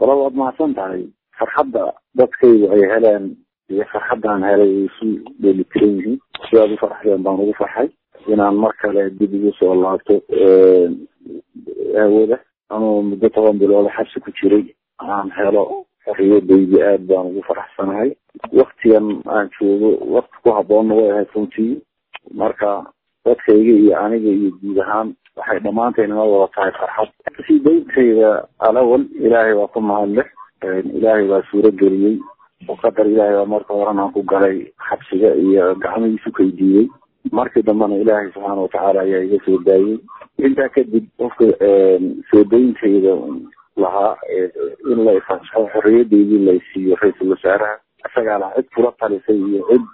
wala waad mahadsan tahay farxadda dadkaydu ay heleen iyo farxaddaan helay ay isu dheelitiran yihiin sidaad u farxdeen baan ugu farxay inaan mar kale dib igu soo laabto aawada anuu muddo toban bilooda xabsi ku jiray aan helo xorriyadaydi aad baan ugu faraxsanahay waktigan aan joogo wakti ku haboonna way ahayd runtii marka dadkayga iyo aniga iyo guud ahaan waxay dhammaantayn ina wada tahay farxad sii dayntayda alawal ilaahay waa ku mahadleh ilaahay baa suuro geliyey oo qadar ilaahay baa marka horan aan ku galay xabsiga iyo gacmihiisu kaydiiyey markii dambena ilaahay subxaana watacaala ayaa iga soo daayey intaa kadib qofka soo dayntayda lahaa in la ifasaxo xorriyadaydii laysiiyo ra-iisul wasaaraha isagaa lahaa cid kula talisay iyo cid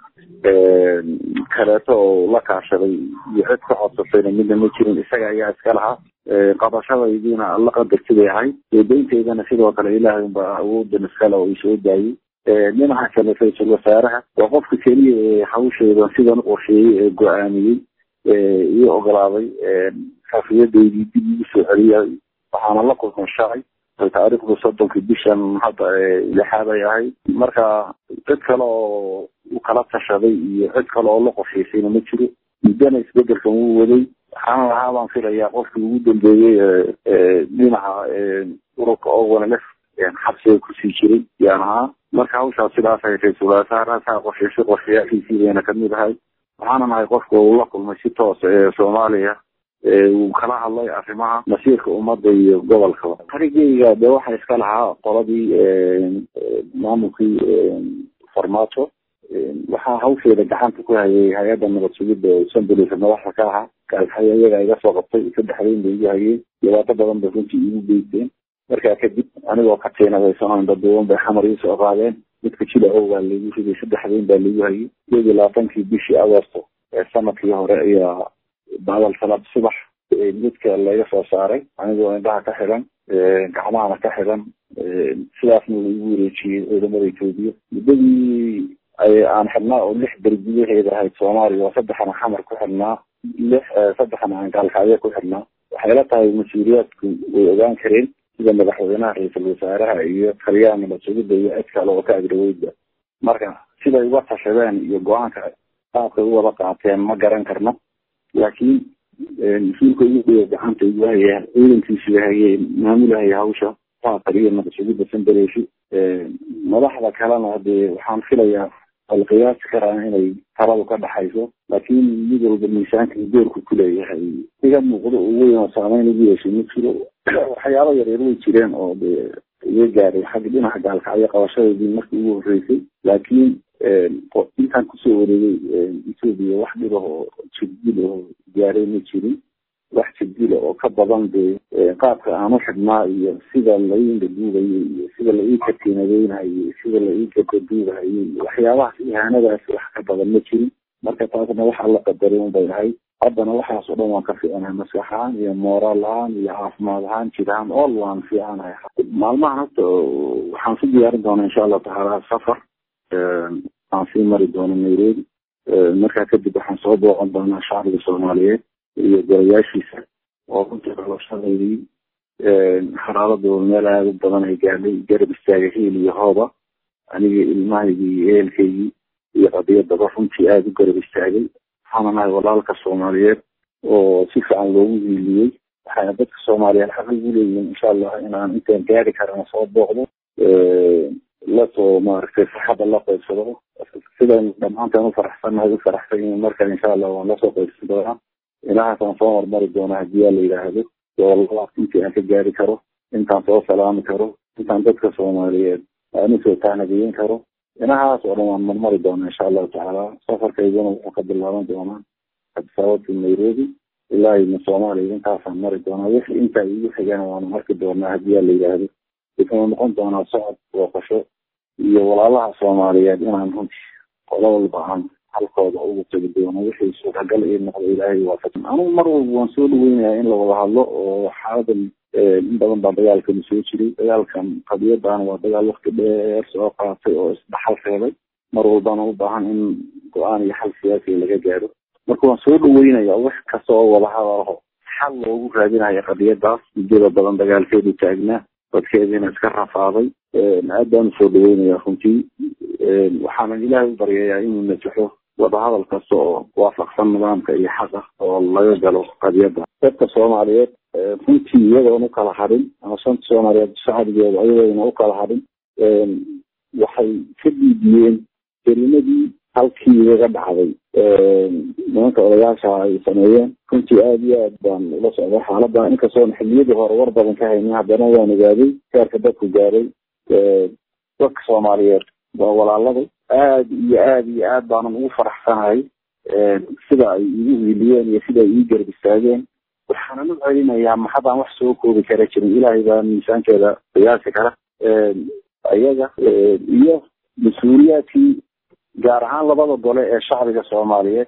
kaleeto oo la kaashaday iyo cid ka codsatayna midna ma jirin isaga ayaa iska lahaa qabashadaydiina alla qadartiday ahayd soo dayntaydana sidoo kale ilaahay unba awoodan iskale oo isoo daayey dhinaca kale ra-iisul wasaaraha waa qofka keliya ee hawsheeda sidan u qorsheeyey ee go-aamiyey io ogolaaday xafiyadaydii dib igu soo celiyay waxaana la kulmay shalay taariikhdu soddonkii bishan hadda lixaad ay ahayd marka cid kale oo u kala tashaday iyo cid kale oo la qorshaysayna ma jiro muddana isbedelkan wuu waday waxaana lahaa baan filayaa qofkii ugu dambeeyey dhinaca ururka owanlef xabsiga kusii jiray yaan ahaa marka hawshaas sidaas ay ra-iisul wasaaraha qorshaysay qorshayaashiisii bayna kamid ahay waxaana nahay qofka uu la kulmay si toos ee soomaaliya uu kala hadlay arrimaha masiirka ummadda iyo gobolkaba harigeyga dee waxa iska lahaa qoladii maamulkii farmaajo waxaa hawsheeda gacanta ku hayay hay-adda nabad sugidda sanbulis madaxda ka ahaa gaalxaya iyaga iga soo qabtay saddexdayn bay igu hayeen dhibaato badan bay runtii igu geysteen markaa kadib anigoo ka tiinadaysan daduuban bay xamar ii soo qaadeen midka jilacow baa laigu riday saddexdayn baa laigu hayay iyad iyo labaatankii bishii agosto ee sanadkii hore ayaa baadal salaad subax midka laga soo saaray anigoo indhaha ka xidan gacmahana ka xidan sidaasna laigu wareejiyey ciidamada etoobiya muddadii aan xidhnaa oo lix beri gudaheeda ahayd soomaaliya oo saddexana xamar ku xidhnaa lix saddexna aan gaalkacyo ku xidhnaa waxay la tahay mas-uuliyaadku way ogaan kareen sida madaxweynaha ra-iisul wasaaraha iyo taliyaha nabad sugidda iyo cid kale oo ka agdhaweydba marka siday uga tashadeen iyo go-aanka qaabkay u wada qaateen ma garan karno laakiin mas-uulka ugu dhiga gacanta igu haya ciidankiisu hayay maamulahaya hawsha waa taliya nabad sugidda sandareeshi madaxda kalena dee waxaan filayaa al qiyaasi karaa inay taladu ka dhaxayso laakiin mid walba miisaanka doorku kuleeyahay iga muuqdo oo weyn oo saameyn ugu yeeshay ma jiro waxyaaba yaryar way jireen oo dee iga gaaray xagga dhinaca gaalkacyo qabashadeedii markii ugu horreysay laakiin intaan kusoo wareegay etoobiya wax dhib ah oo jirdil oo gaaray ma jirin wax jirdila oo ka badan dee qaabka aan u xidhnaa iyo sida la ii indhaduubayay iyo sida la ii katiinadeynayo iyo sida la ii gadaduubahayo iyo waxyaabahaas ihaanadaas wax ka badan ma jirin marka taasna waxa la qadaray unbay ahayd haddana waxaas oo dhan waan ka fiicanahay maskax ahaan iyo mooraal ahaan iyo caafimaad ahaan jir ahaan all waan fiicanahay maalmahan hadda waxaan ku diyaarin doonaa insha allahu tacaala safar aan sii mari doono nairobi markaa kadib waxaan soo booqan doonaa shacbiga soomaaliyeed iyo golayaashiisa oo runtii qabashadaydii xaraaladooda meel aada u badan ay gaadhay garab istaaga hiil iyo hooba aniga ilmahaygii iyo ehelkaygii iyo qadiyadaba runtii aada u garab istaagay waxaana nahay walaalka soomaaliyeed oo si fiican loogu hiiliyey waxayna dadka soomaaliyeed xaq ugu leeyihiin insha allah inaan intaan gaari karana soo booqdo lasoo maaragtay farxadda la qaybsado sidan dhammaantaan u faraxsannahay u faraxsan yihiin markan insha allah waan lasoo qaybsan doonaa ilahaasaan soo hormari doonaa haddii aa la yidhaahdo doolalaas intii aan ka gaari karo intaan soo salaami karo intaan dadka soomaaliyeed aan usoo taanageyin karo inahaas oo dhan waan marmari doonaa insha allahu tacaala safarkayduna wuxuu ka bilaaban doonaa abdisaabadka nairobi ilaa ina soomaaliya intaasaan mari doonaa wixii intaa igu xigana waanu arki doonaa haddii aa la yidhaahdo wuxuu noqon doonaa socod booqasho iyo walaalaha soomaaliyeed inaan runtii qola walba aan halkooda ugu tegi doono wixii suuragal ii noqdo ilaahay waafajin anugu mar walba waan soo dhaweynayaa in la wada hadlo oo xaaladan in badan baa dagaalkani soo jiray dagaalkan qadiyadan waa dagaal wakti dheer soo qaatay oo isdhaxal reebay mar walbana u baahan in go-aan iyo xal siyaasiga laga gaaro marka waan soo dhaweynaya wax kasta oo wada hadalaho xal loogu raadinayo qadiyadaas muddada badan dagaalkeedu taagnaa dadkeediina iska rafaaday aad baan usoo dhaweynayaa runtii waxaanan ilaahay u baryayaa inuu najaxo wadahadal kasta oo waafaqsan nidaamka iyo xaqa oo laga galo qadiyadda dadka soomaaliyeed runtii iyadoon ukala hadhin ama shanta soomaaliyeed shacbigeeda iyadoona ukala hadhin waxay ka diidiyeen kelimadii halkii igaga dhacday nimanka odayaasha ay sameeyeen runtii aada iyo aad baan ula socday xaalada inkastoona xiliyadii hore war badan ka haynin haddana waan ogaaday heerka dadku gaaday dadka soomaaliyeed waa walaaladay aada iyo aada iyo aad baanan ugu faraxsanahay sida ay igu hiiliyeen iyo sida ay ii garab istaageen waxaanan u celinayaa maxadaan wax soo koobi kara jirin ilaahay baa miisaankeeda qiyaasi kara iyaga iyo mas-uuliyaadkii gaar ahaan labada gole ee shacbiga soomaaliyeed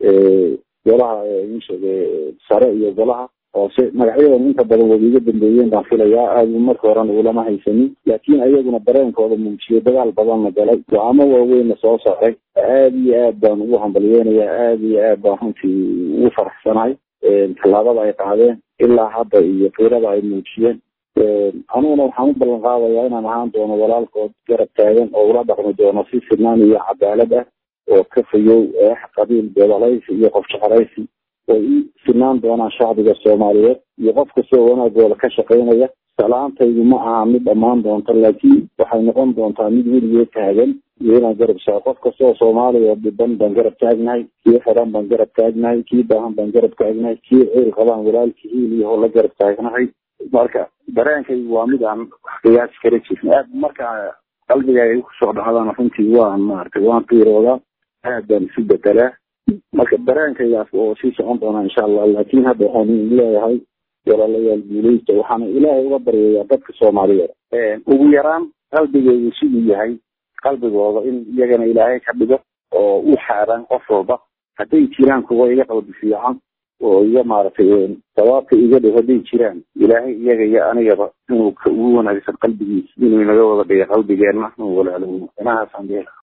golaha insheege sare iyo golaha hoose magacyadan inta badan way iga dambeeyeen baan filayaa aada marka horena ulama haysanin laakiin ayaguna dareenkooda muujiyay dagaal badanna galay go-aamo waaweynna soo saaray aada iyo aad baan ugu hambalyeynayaa aada iyo aad baan runtii ugu faraxsanahay tallaabada ay qaadeen ilaa hadda iyo fiirada ay muujiyeen aniguna waxaan u ballan qaadayaa inaan ahaan doono walaalkood garab taagan oo ula dhaqmi doono si sinaan iyo cadaalad ah oo ka fayow eex qabiil beedalaysi iyo qof jecelaysi way i sinaan doonaan shacbiga soomaaliyeed iyo qof kastoo wanaagooda ka shaqaynaya salaantaydu ma aha mid dhammaan doonta laakiin waxay noqon doontaa mid weligeed taagan iyo inaan garab saa qof kastoo soomaaliya dhiban baan garab taagnahay kii xiran baan garab taagnahay kii baahan baan garab taagnahay kii ciil qabaan walaalkii hiil iyo la garab taagnahay marka dareenkaygu waa mid aan qiyaasi kala jirin aad marka qalbigaaga kusoo dhacdana runtii waan maaragtay waan qiiroodaa aad baan isu bedelaa marka dareenkaygaas oo sii socon doonaa insha allah laakiin hadda waxaan leeyahay walaalayaal guuleysta waxaana ilaahay uga baryayaa dadka soomaaliyeed ugu yaraan qalbigaygu siduu yahay qalbigooda in iyagana ilaahay ka dhigo oo u xaaraan qof walba hadday jiraan kuwa iga qalbi fiican oo iga maaragtay sawaabka iga dhow hadday jiraan ilaahay iyaga iyo anigaba inuu ka ugu wanaagsan qalbigiisa inuu inaga wada dhiga qalbigeenna walaalo inahaasaan